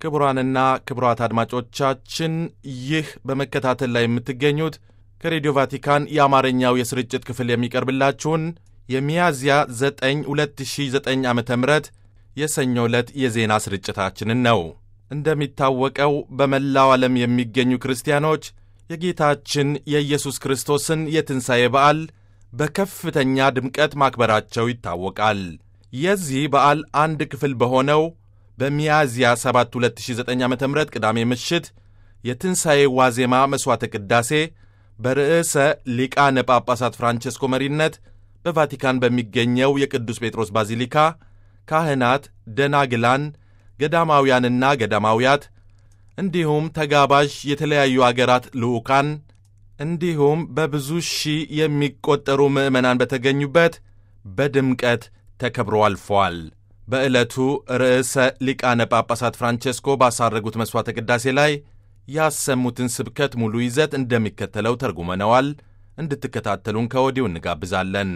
ክቡራንና ክቡራት አድማጮቻችን ይህ በመከታተል ላይ የምትገኙት ከሬዲዮ ቫቲካን የአማርኛው የስርጭት ክፍል የሚቀርብላችሁን የሚያዝያ 9 2009 ዓ ም የሰኞ ዕለት የዜና ስርጭታችንን ነው። እንደሚታወቀው በመላው ዓለም የሚገኙ ክርስቲያኖች የጌታችን የኢየሱስ ክርስቶስን የትንሣኤ በዓል በከፍተኛ ድምቀት ማክበራቸው ይታወቃል። የዚህ በዓል አንድ ክፍል በሆነው በሚያዝያ 7 2009 ዓ ም ቅዳሜ ምሽት የትንሣኤ ዋዜማ መሥዋዕተ ቅዳሴ በርዕሰ ሊቃነ ጳጳሳት ፍራንቼስኮ መሪነት በቫቲካን በሚገኘው የቅዱስ ጴጥሮስ ባዚሊካ ካህናት፣ ደናግላን፣ ገዳማውያንና ገዳማውያት እንዲሁም ተጋባዥ የተለያዩ አገራት ልዑካን እንዲሁም በብዙ ሺህ የሚቆጠሩ ምዕመናን በተገኙበት በድምቀት ተከብሮ አልፈዋል። በዕለቱ ርዕሰ ሊቃነ ጳጳሳት ፍራንቼስኮ ባሳረጉት መሥዋዕተ ቅዳሴ ላይ ያሰሙትን ስብከት ሙሉ ይዘት እንደሚከተለው ተርጉመነዋል። እንድትከታተሉን ከወዲሁ እንጋብዛለን።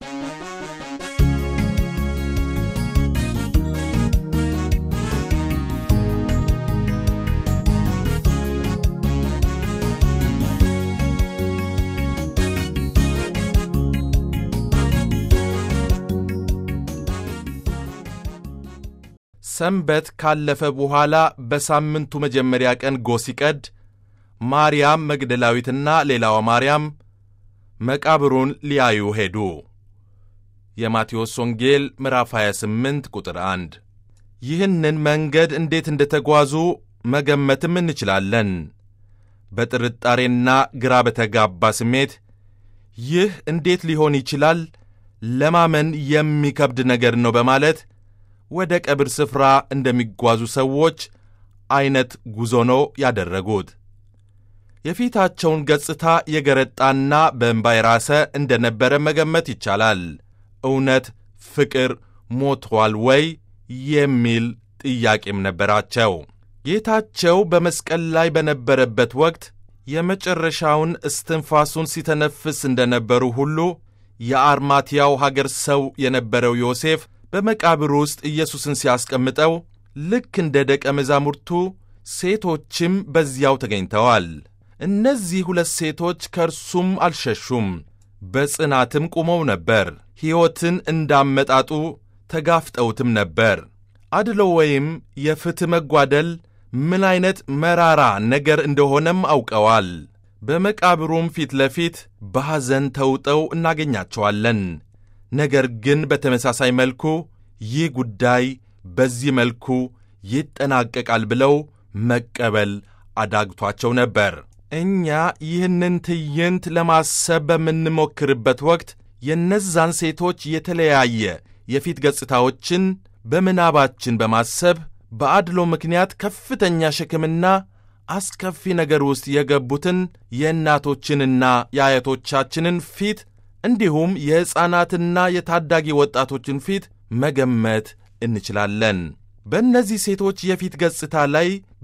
ሰንበት ካለፈ በኋላ በሳምንቱ መጀመሪያ ቀን ጎህ ሲቀድ ማርያም መግደላዊትና ሌላዋ ማርያም መቃብሩን ሊያዩ ሄዱ። የማቴዎስ ወንጌል ምዕራፍ 28 ቁጥር 1። ይህንን መንገድ እንዴት እንደ ተጓዙ መገመትም እንችላለን። በጥርጣሬና ግራ በተጋባ ስሜት ይህ እንዴት ሊሆን ይችላል? ለማመን የሚከብድ ነገር ነው በማለት ወደ ቀብር ስፍራ እንደሚጓዙ ሰዎች ዐይነት ጉዞ ነው ያደረጉት። የፊታቸውን ገጽታ የገረጣና በእንባ የራሰ እንደ ነበረ መገመት ይቻላል። እውነት ፍቅር ሞቷል ወይ የሚል ጥያቄም ነበራቸው። ጌታቸው በመስቀል ላይ በነበረበት ወቅት የመጨረሻውን እስትንፋሱን ሲተነፍስ እንደነበሩ ሁሉ የአርማትያው ሀገር ሰው የነበረው ዮሴፍ በመቃብር ውስጥ ኢየሱስን ሲያስቀምጠው ልክ እንደ ደቀ መዛሙርቱ ሴቶችም በዚያው ተገኝተዋል። እነዚህ ሁለት ሴቶች ከእርሱም አልሸሹም፣ በጽናትም ቆመው ነበር። ሕይወትን እንዳመጣጡ ተጋፍጠውትም ነበር። አድሎ ወይም የፍትሕ መጓደል ምን ዐይነት መራራ ነገር እንደሆነም አውቀዋል። በመቃብሩም ፊት ለፊት በሐዘን ተውጠው እናገኛቸዋለን። ነገር ግን በተመሳሳይ መልኩ ይህ ጉዳይ በዚህ መልኩ ይጠናቀቃል ብለው መቀበል አዳግቷቸው ነበር። እኛ ይህንን ትዕይንት ለማሰብ በምንሞክርበት ወቅት የእነዛን ሴቶች የተለያየ የፊት ገጽታዎችን በምናባችን በማሰብ በአድሎ ምክንያት ከፍተኛ ሸክምና አስከፊ ነገር ውስጥ የገቡትን የእናቶችንና የአያቶቻችንን ፊት እንዲሁም የሕፃናትና የታዳጊ ወጣቶችን ፊት መገመት እንችላለን። በእነዚህ ሴቶች የፊት ገጽታ ላይ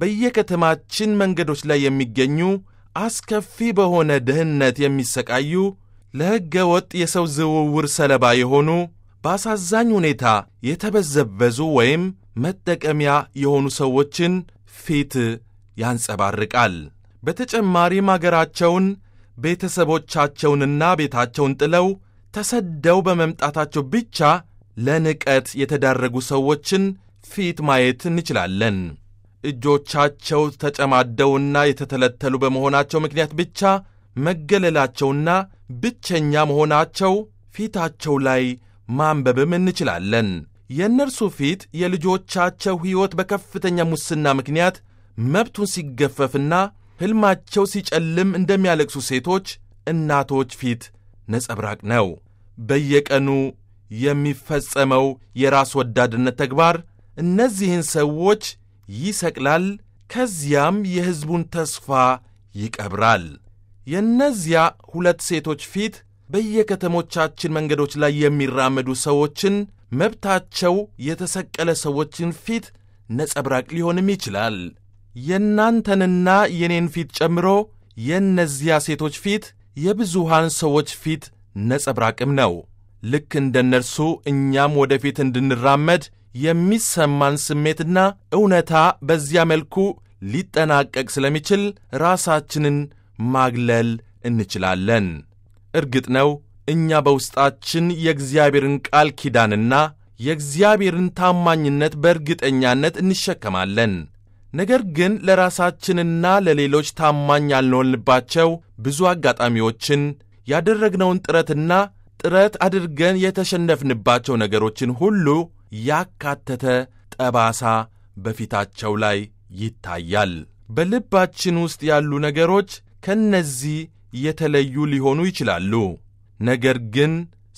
በየከተማችን መንገዶች ላይ የሚገኙ አስከፊ በሆነ ድህነት የሚሰቃዩ ለሕገ ወጥ የሰው ዝውውር ሰለባ የሆኑ በአሳዛኝ ሁኔታ የተበዘበዙ ወይም መጠቀሚያ የሆኑ ሰዎችን ፊት ያንጸባርቃል። በተጨማሪም አገራቸውን ቤተሰቦቻቸውንና ቤታቸውን ጥለው ተሰደው በመምጣታቸው ብቻ ለንቀት የተዳረጉ ሰዎችን ፊት ማየት እንችላለን። እጆቻቸው ተጨማደውና የተተለተሉ በመሆናቸው ምክንያት ብቻ መገለላቸውና ብቸኛ መሆናቸው ፊታቸው ላይ ማንበብም እንችላለን። የእነርሱ ፊት የልጆቻቸው ሕይወት በከፍተኛ ሙስና ምክንያት መብቱን ሲገፈፍና ሕልማቸው ሲጨልም እንደሚያለቅሱ ሴቶች እናቶች ፊት ነጸብራቅ ነው። በየቀኑ የሚፈጸመው የራስ ወዳድነት ተግባር እነዚህን ሰዎች ይሰቅላል፣ ከዚያም የሕዝቡን ተስፋ ይቀብራል። የእነዚያ ሁለት ሴቶች ፊት በየከተሞቻችን መንገዶች ላይ የሚራመዱ ሰዎችን መብታቸው የተሰቀለ ሰዎችን ፊት ነጸብራቅ ሊሆንም ይችላል። የእናንተንና የኔን ፊት ጨምሮ የእነዚያ ሴቶች ፊት የብዙሃን ሰዎች ፊት ነጸብራቅም ነው። ልክ እንደ እነርሱ እኛም ወደፊት እንድንራመድ የሚሰማን ስሜትና እውነታ በዚያ መልኩ ሊጠናቀቅ ስለሚችል ራሳችንን ማግለል እንችላለን። እርግጥ ነው እኛ በውስጣችን የእግዚአብሔርን ቃል ኪዳንና የእግዚአብሔርን ታማኝነት በእርግጠኛነት እንሸከማለን። ነገር ግን ለራሳችንና ለሌሎች ታማኝ ያልሆንባቸው ብዙ አጋጣሚዎችን ያደረግነውን ጥረትና ጥረት አድርገን የተሸነፍንባቸው ነገሮችን ሁሉ ያካተተ ጠባሳ በፊታቸው ላይ ይታያል። በልባችን ውስጥ ያሉ ነገሮች ከነዚህ የተለዩ ሊሆኑ ይችላሉ። ነገር ግን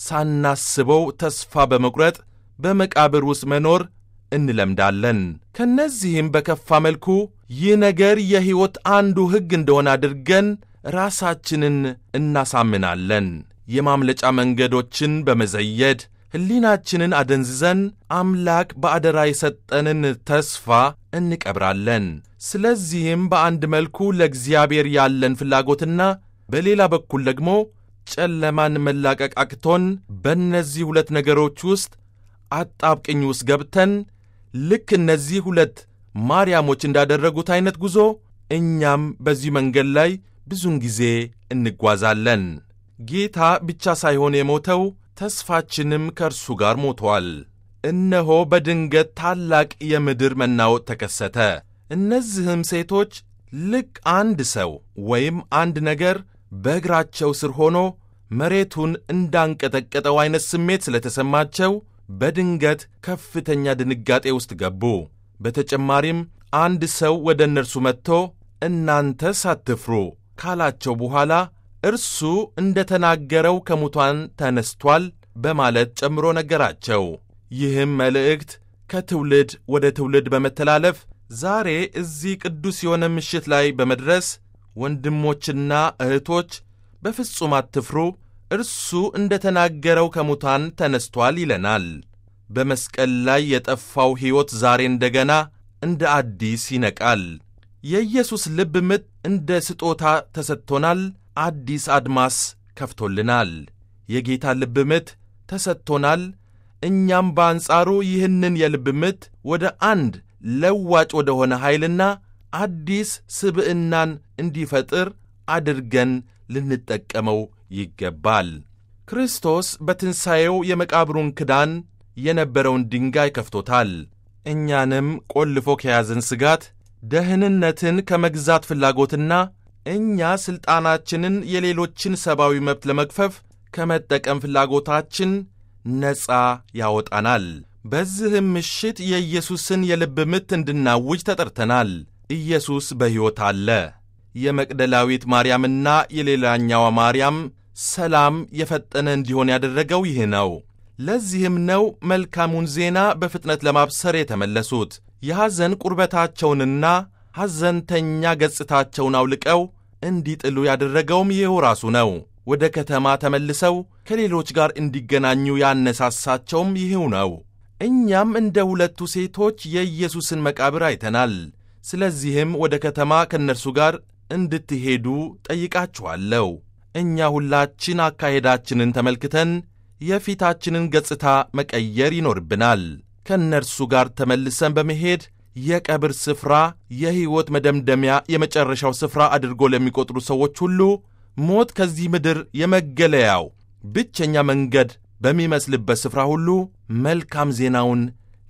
ሳናስበው ተስፋ በመቁረጥ በመቃብር ውስጥ መኖር እንለምዳለን። ከነዚህም በከፋ መልኩ ይህ ነገር የሕይወት አንዱ ሕግ እንደሆነ አድርገን ራሳችንን እናሳምናለን። የማምለጫ መንገዶችን በመዘየድ ሕሊናችንን አደንዝዘን አምላክ በአደራ የሰጠንን ተስፋ እንቀብራለን። ስለዚህም በአንድ መልኩ ለእግዚአብሔር ያለን ፍላጎትና በሌላ በኩል ደግሞ ጨለማን መላቀቅ አቅቶን በእነዚህ ሁለት ነገሮች ውስጥ አጣብቅኝ ውስጥ ገብተን ልክ እነዚህ ሁለት ማርያሞች እንዳደረጉት ዐይነት ጉዞ እኛም በዚህ መንገድ ላይ ብዙን ጊዜ እንጓዛለን። ጌታ ብቻ ሳይሆን የሞተው ተስፋችንም ከእርሱ ጋር ሞቷል። እነሆ በድንገት ታላቅ የምድር መናወጥ ተከሰተ። እነዚህም ሴቶች ልክ አንድ ሰው ወይም አንድ ነገር በእግራቸው ስር ሆኖ መሬቱን እንዳንቀጠቀጠው ዐይነት ስሜት ስለተሰማቸው በድንገት ከፍተኛ ድንጋጤ ውስጥ ገቡ። በተጨማሪም አንድ ሰው ወደ እነርሱ መጥቶ እናንተ ሳትፍሩ ካላቸው በኋላ እርሱ እንደ ተናገረው ከሙታን ተነስቷል በማለት ጨምሮ ነገራቸው። ይህም መልእክት ከትውልድ ወደ ትውልድ በመተላለፍ ዛሬ እዚህ ቅዱስ የሆነ ምሽት ላይ በመድረስ ወንድሞችና እህቶች በፍጹም አትፍሩ፣ እርሱ እንደ ተናገረው ከሙታን ተነስቷል ይለናል። በመስቀል ላይ የጠፋው ሕይወት ዛሬ እንደገና እንደ አዲስ ይነቃል። የኢየሱስ ልብ ምት እንደ ስጦታ ተሰጥቶናል። አዲስ አድማስ ከፍቶልናል። የጌታ ልብ ምት ተሰጥቶናል። እኛም በአንጻሩ ይህንን የልብ ምት ወደ አንድ ለዋጭ ወደ ሆነ ኃይልና አዲስ ስብዕናን እንዲፈጥር አድርገን ልንጠቀመው ይገባል። ክርስቶስ በትንሣኤው የመቃብሩን ክዳን የነበረውን ድንጋይ ከፍቶታል። እኛንም ቆልፎ ከያዘን ስጋት፣ ደህንነትን ከመግዛት ፍላጎትና እኛ ሥልጣናችንን የሌሎችን ሰብአዊ መብት ለመግፈፍ ከመጠቀም ፍላጎታችን ነፃ ያወጣናል። በዚህም ምሽት የኢየሱስን የልብ ምት እንድናውጅ ተጠርተናል። ኢየሱስ በሕይወት አለ። የመቅደላዊት ማርያምና የሌላኛዋ ማርያም ሰላም የፈጠነ እንዲሆን ያደረገው ይህ ነው። ለዚህም ነው መልካሙን ዜና በፍጥነት ለማብሰር የተመለሱት። የሐዘን ቁርበታቸውንና ሐዘንተኛ ገጽታቸውን አውልቀው እንዲጥሉ ያደረገውም ይኸው ራሱ ነው። ወደ ከተማ ተመልሰው ከሌሎች ጋር እንዲገናኙ ያነሳሳቸውም ይህው ነው። እኛም እንደ ሁለቱ ሴቶች የኢየሱስን መቃብር አይተናል። ስለዚህም ወደ ከተማ ከእነርሱ ጋር እንድትሄዱ ጠይቃችኋለሁ። እኛ ሁላችን አካሄዳችንን ተመልክተን የፊታችንን ገጽታ መቀየር ይኖርብናል። ከእነርሱ ጋር ተመልሰን በመሄድ የቀብር ስፍራ የሕይወት መደምደሚያ የመጨረሻው ስፍራ አድርጎ ለሚቆጥሩ ሰዎች ሁሉ ሞት ከዚህ ምድር የመገለያው ብቸኛ መንገድ በሚመስልበት ስፍራ ሁሉ መልካም ዜናውን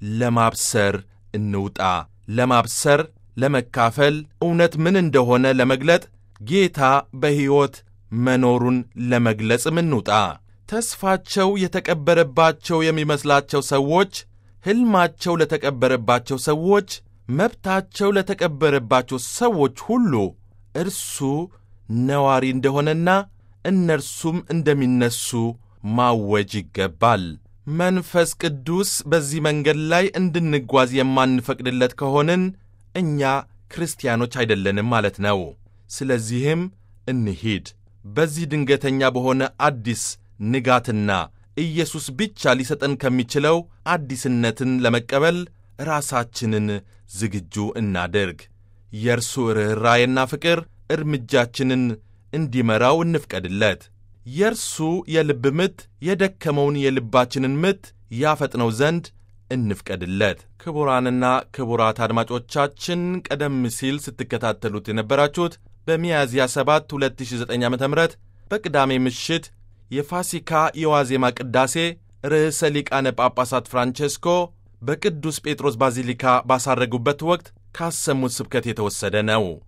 ለማብሰር እንውጣ። ለማብሰር፣ ለመካፈል፣ እውነት ምን እንደሆነ ለመግለጥ፣ ጌታ በሕይወት መኖሩን ለመግለጽም እንውጣ። ተስፋቸው የተቀበረባቸው የሚመስላቸው ሰዎች፣ ሕልማቸው ለተቀበረባቸው ሰዎች፣ መብታቸው ለተቀበረባቸው ሰዎች ሁሉ እርሱ ነዋሪ እንደሆነና እነርሱም እንደሚነሱ ማወጅ ይገባል። መንፈስ ቅዱስ በዚህ መንገድ ላይ እንድንጓዝ የማንፈቅድለት ከሆንን እኛ ክርስቲያኖች አይደለንም ማለት ነው። ስለዚህም እንሂድ። በዚህ ድንገተኛ በሆነ አዲስ ንጋትና ኢየሱስ ብቻ ሊሰጠን ከሚችለው አዲስነትን ለመቀበል ራሳችንን ዝግጁ እናድርግ። የእርሱ ርኅራዬና ፍቅር እርምጃችንን እንዲመራው እንፍቀድለት። የእርሱ የልብ ምት የደከመውን የልባችንን ምት ያፈጥነው ዘንድ እንፍቀድለት። ክቡራንና ክቡራት አድማጮቻችን ቀደም ሲል ስትከታተሉት የነበራችሁት በሚያዝያ 7 2009 ዓ ም በቅዳሜ ምሽት የፋሲካ የዋዜማ ቅዳሴ ርዕሰ ሊቃነ ጳጳሳት ፍራንቼስኮ በቅዱስ ጴጥሮስ ባዚሊካ ባሳረጉበት ወቅት ካሰሙት ስብከት የተወሰደ ነው።